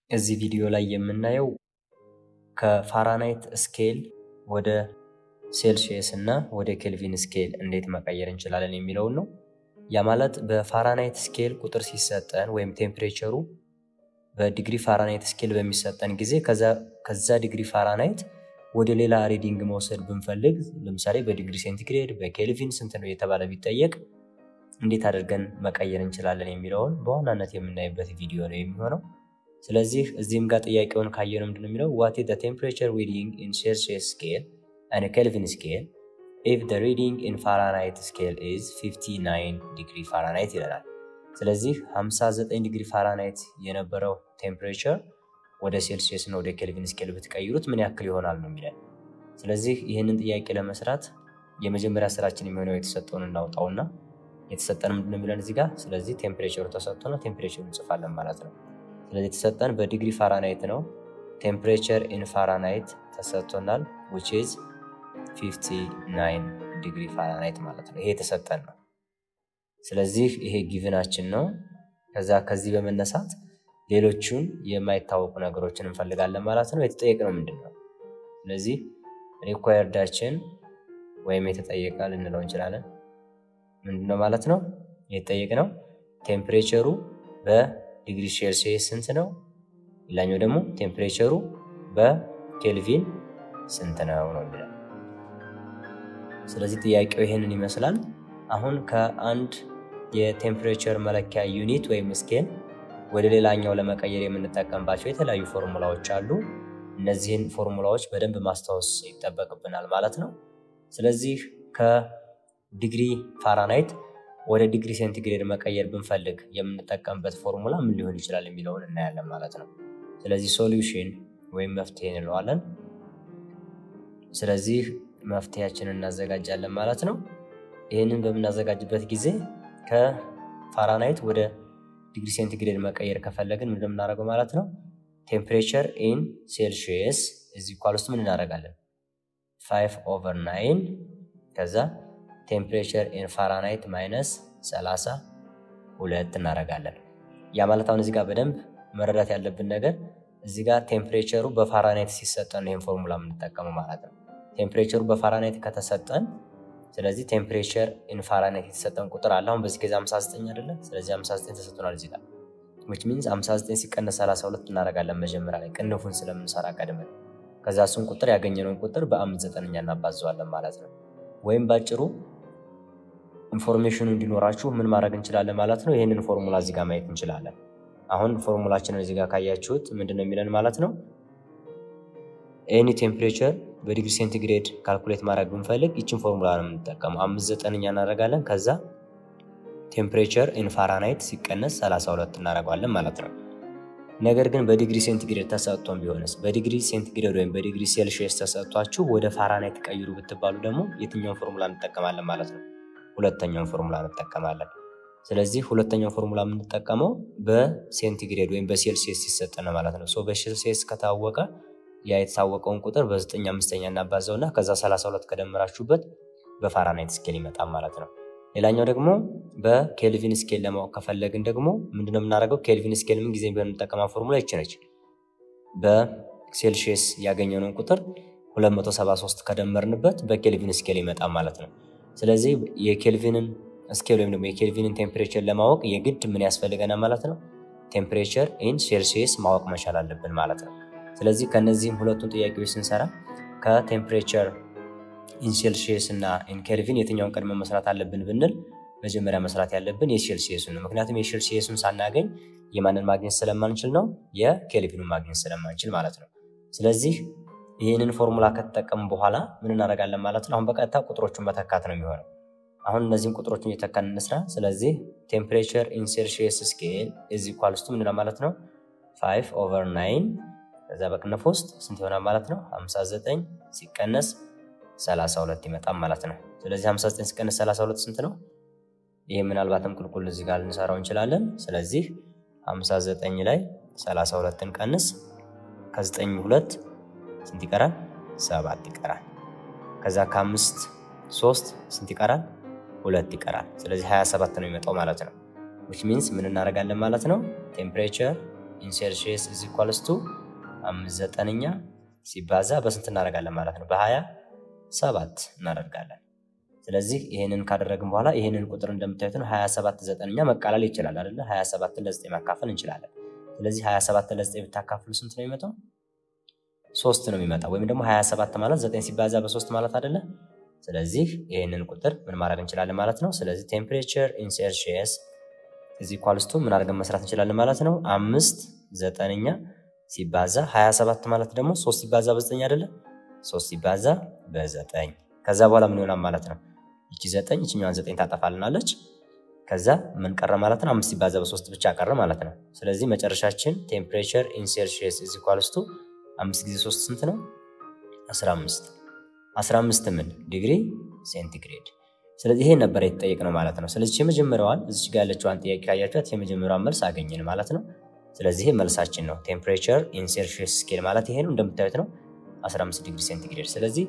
እዚህ ቪዲዮ ላይ የምናየው ከፋራናይት ስኬል ወደ ሴልሺየስ እና ወደ ኬልቪን ስኬል እንዴት መቀየር እንችላለን የሚለውን ነው። ያ ማለት በፋራናይት ስኬል ቁጥር ሲሰጠን ወይም ቴምፕሬቸሩ በዲግሪ ፋራናይት ስኬል በሚሰጠን ጊዜ ከዛ ዲግሪ ፋራናይት ወደ ሌላ ሪዲንግ መውሰድ ብንፈልግ ለምሳሌ በዲግሪ ሴንቲግሬድ በኬልቪን ስንት ነው የተባለ ቢጠየቅ እንዴት አድርገን መቀየር እንችላለን የሚለውን በዋናነት የምናይበት ቪዲዮ ነው የሚሆነው። ስለዚህ እዚህም ጋር ጥያቄውን ካየነው ምንድን ነው የሚለው ዋት ኢዝ ዘ ቴምፕሬቸር ሪዲንግ ኢን ሴልሺየስ ስኬል and Kelvin scale if the reading in Fahrenheit scale is 59 ዲግሪ ፋራናይት ይለናል። ስለዚህ 59 ዲግሪ ፋራናይት የነበረው ቴምፕሬቸር ወደ ሴልሲየስ እና ወደ ኬልቪን ስኬል ብትቀይሩት ምን ያክል ይሆናል ነው የሚለን። ስለዚህ ይህንን ጥያቄ ለመስራት የመጀመሪያ ስራችን የሚሆነው የተሰጠውን እናውጣውና የተሰጠን ምንድን ነው የሚለን እዚህ ጋር። ስለዚህ ቴምፕሬቸሩ ተሰጥቶና ቴምፕሬቸሩ እንጽፋለን ማለት ነው። ስለዚህ የተሰጠን በዲግሪ ፋራናይት ነው። ቴምፕሬቸር ኢን ፋራናይት ተሰጥቶናል which is 59 ዲግሪ ፋራናይት ማለት ነው። ይሄ የተሰጠን ነው። ስለዚህ ይሄ ጊቭናችን ነው። ከዛ ከዚህ በመነሳት ሌሎቹን የማይታወቁ ነገሮችን እንፈልጋለን ማለት ነው። የተጠየቅነው ምንድን ነው? ስለዚህ ሪኳየርዳችን ወይም የተጠየቀ ልንለው እንችላለን ምንድን ነው ማለት ነው። የተጠየቅነው ቴምፕሬቸሩ በዲግሪ ሴልሲየስ ስንት ነው? ሌላኛው ደግሞ ቴምፕሬቸሩ በኬልቪን ስንት ነው ነው የሚለው። ስለዚህ ጥያቄው ይህንን ይመስላል። አሁን ከአንድ የቴምፕሬቸር መለኪያ ዩኒት ወይም ስኬል ወደ ሌላኛው ለመቀየር የምንጠቀምባቸው የተለያዩ ፎርሙላዎች አሉ። እነዚህን ፎርሙላዎች በደንብ ማስታወስ ይጠበቅብናል ማለት ነው። ስለዚህ ከዲግሪ ፋራናይት ወደ ዲግሪ ሴንቲግሬድ መቀየር ብንፈልግ የምንጠቀምበት ፎርሙላ ምን ሊሆን ይችላል የሚለውን እናያለን ማለት ነው። ስለዚህ ሶሉሽን ወይም መፍትሄ እንለዋለን። ስለዚህ መፍትሄያችንን እናዘጋጃለን ማለት ነው። ይህንን በምናዘጋጅበት ጊዜ ከፋራናይት ወደ ዲግሪ ሴንቲግሬድ መቀየር ከፈለግን ምን እንደምናደርገው ማለት ነው ቴምፕሬቸር ኢን ሴልሺየስ እዚህ ኳል ውስጥ ምን እናደርጋለን ፋይቭ ኦቨር ናይን ከዛ ቴምፕሬቸር ኢን ፋራናይት ማይነስ ሰላሳ ሁለት እናደርጋለን። ያ ማለት አሁን እዚህ ጋር በደንብ መረዳት ያለብን ነገር እዚህ ጋር ቴምፕሬቸሩ በፋራናይት ሲሰጠን ይህን ፎርሙላ የምንጠቀመው ማለት ነው። ቴምፕሬቸሩ በፋራናይት ከተሰጠን ስለዚህ ቴምፕሬቸር ኢን ፋራናይት የተሰጠን ቁጥር አለ። አሁን በዚህ ጊዜ 59 አይደለ? ስለዚህ 59 ተሰጥቶናል እዚህ ጋር which means 59 ሲቀነስ 32 እናደርጋለን መጀመሪያ ላይ ቅንፉን ስለምንሰራ ቀድመን። ከዛ እሱን ቁጥር ያገኘነውን ቁጥር በአምስት ዘጠነኛ እናባዘዋለን ማለት ነው። ወይም ባጭሩ ኢንፎርሜሽኑ እንዲኖራችሁ ምን ማድረግ እንችላለን ማለት ነው። ይህንን ፎርሙላ እዚህ ጋር ማየት እንችላለን። አሁን ፎርሙላችንን እዚህ ጋር ካያችሁት ምንድን ነው የሚለን ማለት ነው ኤኒ ቴምፕሬቸር በዲግሪ ሴንቲግሬድ ካልኩሌት ማድረግ ብንፈልግ ይችን ፎርሙላ ነው የምንጠቀመው። አምስት ዘጠነኛ እናደርጋለን። ከዛ ቴምፕሬቸር ኢን ፋራናይት ሲቀነስ 32 እናደርገዋለን ማለት ነው። ነገር ግን በዲግሪ ሴንቲግሬድ ተሰጥቶን ቢሆንስ? በዲግሪ ሴንቲግሬድ ወይም በዲግሪ ሴልሺየስ ተሰጥቷችሁ ወደ ፋራናይት ቀይሩ ብትባሉ ደግሞ የትኛውን ፎርሙላ እንጠቀማለን ማለት ነው? ሁለተኛውን ፎርሙላ እንጠቀማለን። ስለዚህ ሁለተኛው ፎርሙላ የምንጠቀመው በሴንቲግሬድ ወይም በሴልሲየስ ሲሰጥ ነው ማለት ነው። በሴልሲየስ ከታወቀ ያ የተታወቀውን ቁጥር በዘጠኝ አምስተኛ እናባዛው እና ከዛ 32 ከደመራችሁበት በፋራናይት ስኬል ይመጣል ማለት ነው። ሌላኛው ደግሞ በኬልቪን ስኬል ለማወቅ ከፈለግን ደግሞ ምንድነው የምናደርገው? ኬልቪን ስኬል ምን ጊዜ ቢሆን የምንጠቀማ ፎርሙላ ይች ነች። በሴልሺየስ ያገኘነውን ቁጥር 273 ከደመርንበት በኬልቪን ስኬል ይመጣል ማለት ነው። ስለዚህ የኬልቪንን ስኬል ወይም ደግሞ የኬልቪንን ቴምፕሬቸር ለማወቅ የግድ ምን ያስፈልገናል ማለት ነው? ቴምፕሬቸር ኢን ሴልሺየስ ማወቅ መቻል አለብን ማለት ነው። ስለዚህ ከነዚህም ሁለቱን ጥያቄዎች ስንሰራ ከቴምፕሬቸር ኢን ሴልሺየስ እና ኢን ኬልቪን የትኛውን ቀድመን መስራት አለብን ብንል መጀመሪያ መስራት ያለብን የሴልሺየሱን ነው። ምክንያቱም የሴልሺየሱን ሳናገኝ የማንን ማግኘት ስለማንችል ነው የኬልቪኑን ማግኘት ስለማንችል ማለት ነው። ስለዚህ ይህንን ፎርሙላ ከተጠቀሙ በኋላ ምን እናደርጋለን ማለት ነው። አሁን በቀጥታ ቁጥሮቹን መተካት ነው የሚሆነው። አሁን እነዚህን ቁጥሮችን እየተካን እንስራ። ስለዚህ ቴምፕሬቸር ኢን ሴልሺየስ ስኬል ኢዝ ኢኳልስ ቱ ምንድነው ማለት ነው ፋይቭ ኦቨር ናይን ከዛ በቅንፍ ውስጥ ስንት ይሆናል ማለት ነው 59 ሲቀነስ 32 ይመጣል ማለት ነው። ስለዚህ 59 ሲቀነስ 32 ስንት ነው? ይህ ምናልባትም ቁልቁል እዚህ ጋር ልንሰራው እንችላለን። ስለዚህ 59 ላይ 32ን ቀንስ ከ9 2 ስንት ይቀራል? ሰባት ይቀራል። ከዛ ከአምስት ሶስት ስንት ይቀራል? ሁለት ይቀራል። ስለዚህ 27 ነው የሚመጣው ማለት ነው። ዊች ሚንስ ምን እናደርጋለን ማለት ነው ቴምፕሬቸር ኢን ሴልሺየስ ኢዝ ኢኳልስ ቱ አምስት ዘጠነኛ ሲባዛ በስንት እናደርጋለን ማለት ነው? በሀያ ሰባት እናደርጋለን። ስለዚህ ይህንን ካደረግን በኋላ ይህንን ቁጥር እንደምታዩት ነው 27 ዘጠነኛ መቃለል ይችላል አይደለ? 27 ለ9 ማካፈል እንችላለን። ስለዚህ 27 ለ9 ብታካፍሉ ስንት ነው የሚመጣው? ሶስት ነው የሚመጣው። ወይም ደግሞ 27 ማለት 9 ሲባዛ በሶስት ማለት አይደለ? ስለዚህ ይህንን ቁጥር ምን ማድረግ እንችላለን ማለት ነው። ስለዚህ ቴምፕሬቸር ኢን ሴልሺየስ ኢዝ ኢኳልስ ቱ ምን አድርገን መስራት እንችላለን ማለት ነው። አምስት ዘጠነኛ ሲባዛ 27 ማለት ደግሞ ሶስት ሲባዛ በዘጠኝ አይደለ? ሶስት ሲባዛ በዘጠኝ ከዛ በኋላ ምን ይሆናል ማለት ነው። ይቺ ዘጠኝ ይችኛዋን ዘጠኝ ታጠፋልናለች። ከዛ ምን ቀረ ማለት ነው? አምስት ሲባዛ በሶስት ብቻ ቀረ ማለት ነው። ስለዚህ መጨረሻችን ቴምፕሬቸር ኢን ሴልሺየስ ኢዝ ኢኳልስ ቱ አምስት ጊዜ ሶስት ስንት ነው? 15 15 ምን ዲግሪ ሴንቲግሬድ። ስለዚህ ይሄን ነበር የተጠየቅነው ማለት ነው። ስለዚህ የመጀመሪያዋን እዚች ጋር ያለችዋን ጥያቄ ካያችኋት የመጀመሪያዋን መልስ አገኘን ማለት ነው። ስለዚህ ይሄ መልሳችን ነው። ቴምፕሬቸር ኢን ሴልሺየስ ስኬል ማለት ይሄ ነው። እንደምታዩት ነው 15 ዲግሪ ሴንቲግሬድ። ስለዚህ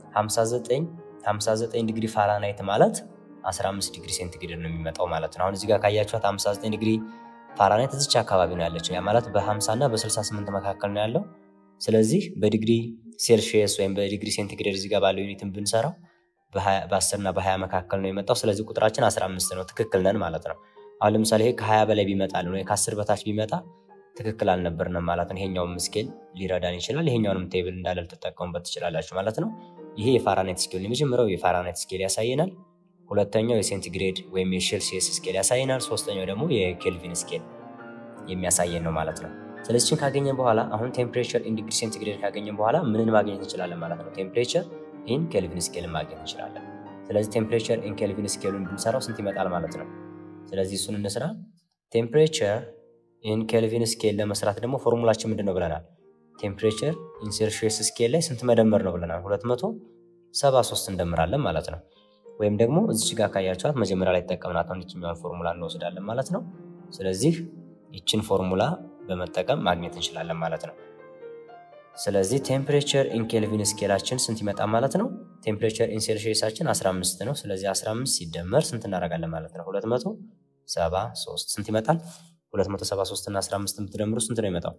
59 59 ዲግሪ ፋራናይት ማለት 15 ዲግሪ ሴንቲግሬድ ነው የሚመጣው ማለት ነው። አሁን እዚህ ጋር ካያችኋት 59 ዲግሪ ፋራናይት እዚች አካባቢ ነው ያለችው። ያ ማለት በ50 እና በ68 መካከል ነው ያለው። ስለዚህ በዲግሪ ሴልሺየስ ወይም በዲግሪ ሴንቲግሬድ እዚህ ጋር ባለው ዩኒትን ብንሰራው በ10 እና በ20 መካከል ነው የመጣው። ስለዚህ ቁጥራችን 15 ነው። ትክክል ነን ማለት ነው። አሁን ለምሳሌ ይሄ ከ20 በላይ ቢመጣል ወይ ከ10 በታች ቢመጣ ትክክል አልነበርንም ማለት ነው። ይሄኛውም ስኬል ሊረዳን ይችላል። ይሄኛውንም ቴብል እንዳለ ልትጠቀሙበት ትችላላችሁ ማለት ነው። ይሄ የፋራናይት ስኬል የመጀመሪያው የፋራናይት ስኬል ያሳየናል። ሁለተኛው የሴንቲግሬድ ወይም የሴልሺየስ ስኬል ያሳየናል። ሶስተኛው ደግሞ የኬልቪን ስኬል የሚያሳየን ነው ማለት ነው። ስለዚህ ካገኘን በኋላ አሁን ቴምፕሬቸር ኢን ዲግሪ ሴንቲግሬድ ካገኘን በኋላ ምንን ማግኘት እንችላለን ማለት ነው? ቴምፕሬቸር ኢን ኬልቪን ስኬልን ማግኘት እንችላለን። ስለዚህ ቴምፕሬቸር ኢን ኬልቪን ስኬሉን ብንሰራው ስንት ይመጣል ማለት ነው? ስለዚህ እሱን እንስራ። ቴምፕሬቸር ኢን ኬልቪን ስኬል ለመስራት ደግሞ ፎርሙላችን ምንድን ነው ብለናል? ቴምፕሬቸር ኢን ሴልሺየስ ስኬል ላይ ስንት መደመር ነው ብለናል? 273 እንደምራለን ማለት ነው። ወይም ደግሞ እዚች ጋር ካያችኋት መጀመሪያ ላይ ተጠቀምናት ይችኛዋን ፎርሙላ እንወስዳለን ማለት ነው። ስለዚህ ይችን ፎርሙላ በመጠቀም ማግኘት እንችላለን ማለት ነው። ስለዚህ ቴምፕሬቸር ኢን ኬልቪን ስኬላችን ስንት ይመጣ ማለት ነው? ቴምፕሬቸር ኢን ሴልሺየሳችን 15 ነው። ስለዚህ 15 ሲደመር ስንት እናደርጋለን ማለት ነው? 273 ስንት ይመጣል? 273 እና 15 የምትደምሩ ስንት ነው ይመጣው?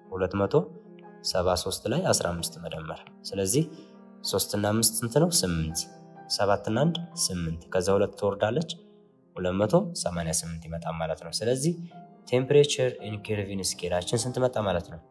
273 ላይ 15 መደመር። ስለዚህ 3 እና 5 ስንት ነው? 8 7 እና 1 8 ከዛ ሁለት ትወርዳለች 288 ይመጣል ማለት ነው። ስለዚህ ቴምፕሬቸር ኢን ኬልቪን ስኬላችን ስንት መጣ ማለት ነው?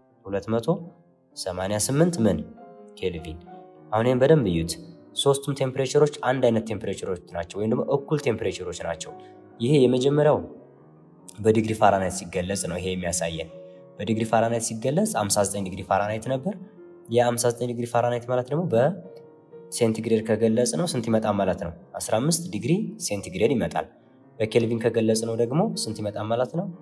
288 ምን ኬልቪን። አሁን ይህም በደንብ እዩት። ሶስቱም ቴምፕሬቸሮች አንድ አይነት ቴምፕሬቸሮች ናቸው፣ ወይም ደግሞ እኩል ቴምፕሬቸሮች ናቸው። ይሄ የመጀመሪያው በዲግሪ ፋራናይት ሲገለጽ ነው። ይሄ የሚያሳየን በዲግሪ ፋራናይት ሲገለጽ 59 ዲግሪ ፋራናይት ነበር። የ59 ዲግሪ ፋራናይት ማለት ደግሞ በሴንቲግሬድ ከገለጽ ነው ስንት ይመጣል ማለት ነው? 15 ዲግሪ ሴንቲግሬድ ይመጣል። በኬልቪን ከገለጽ ነው ደግሞ ስንት ይመጣል ማለት ነው?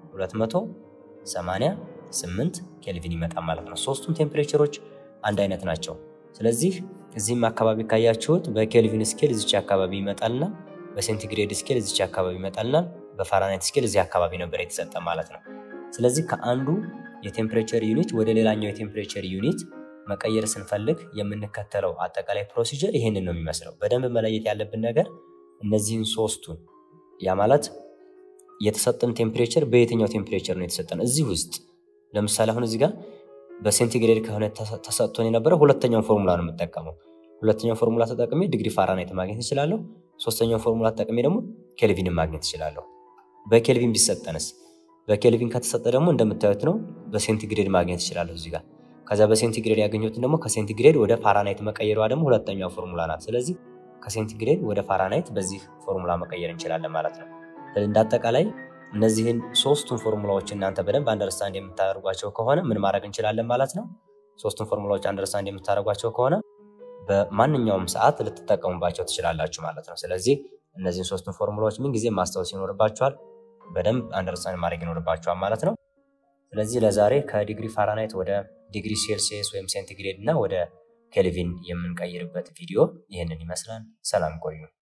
288 ኬልቪን ይመጣል ማለት ነው። ሶስቱም ቴምፕሬቸሮች አንድ አይነት ናቸው። ስለዚህ እዚህም አካባቢ ካያችሁት በኬልቪን ስኬል እዚች አካባቢ ይመጣልና በሴንቲግሬድ ስኬል እዚች አካባቢ ይመጣልና በፋራናይት ስኬል እዚህ አካባቢ ነበር የተሰጠ ማለት ነው። ስለዚህ ከአንዱ የቴምፕሬቸር ዩኒት ወደ ሌላኛው የቴምፕሬቸር ዩኒት መቀየር ስንፈልግ የምንከተለው አጠቃላይ ፕሮሲጀር ይሄንን ነው የሚመስለው። በደንብ መለየት ያለብን ነገር እነዚህን ሶስቱን ያ ማለት የተሰጠን ቴምፕሬቸር በየትኛው ቴምፕሬቸር ነው የተሰጠን? እዚህ ውስጥ ለምሳሌ አሁን እዚህ ጋር በሴንቲግሬድ ከሆነ ተሰጥቶን የነበረ ሁለተኛውን ፎርሙላ ነው የምጠቀመው። ሁለተኛው ፎርሙላ ተጠቅሜ ዲግሪ ፋራናይት ማግኘት እችላለሁ። ሶስተኛውን ፎርሙላ ተጠቅሜ ደግሞ ኬልቪንን ማግኘት እችላለሁ። በኬልቪን ቢሰጠንስ? በኬልቪን ከተሰጠ ደግሞ እንደምታዩት ነው በሴንቲግሬድ ማግኘት እችላለሁ እዚህ ጋር። ከዛ በሴንቲግሬድ ያገኘሁትን ደግሞ ከሴንቲግሬድ ወደ ፋራናይት መቀየሯ ደግሞ ሁለተኛው ፎርሙላ ናት። ስለዚህ ከሴንቲግሬድ ወደ ፋራናይት በዚህ ፎርሙላ መቀየር እንችላለን ማለት ነው። እንደ አጠቃላይ እነዚህን ሶስቱን ፎርሙላዎች እናንተ በደንብ አንደርስታንድ የምታደርጓቸው ከሆነ ምን ማድረግ እንችላለን ማለት ነው። ሶስቱን ፎርሙላዎች አንደርስታንድ የምታደርጓቸው ከሆነ በማንኛውም ሰዓት ልትጠቀሙባቸው ትችላላችሁ ማለት ነው። ስለዚህ እነዚህን ሶስቱን ፎርሙላዎች ምን ጊዜ ማስታወስ ይኖርባችኋል፣ በደንብ አንደርስታንድ ማድረግ ይኖርባችኋል ማለት ነው። ስለዚህ ለዛሬ ከዲግሪ ፋራናይት ወደ ዲግሪ ሴልሲየስ ወይም ሴንቲግሬድ እና ወደ ኬልቪን የምንቀይርበት ቪዲዮ ይህንን ይመስላል። ሰላም ቆዩ።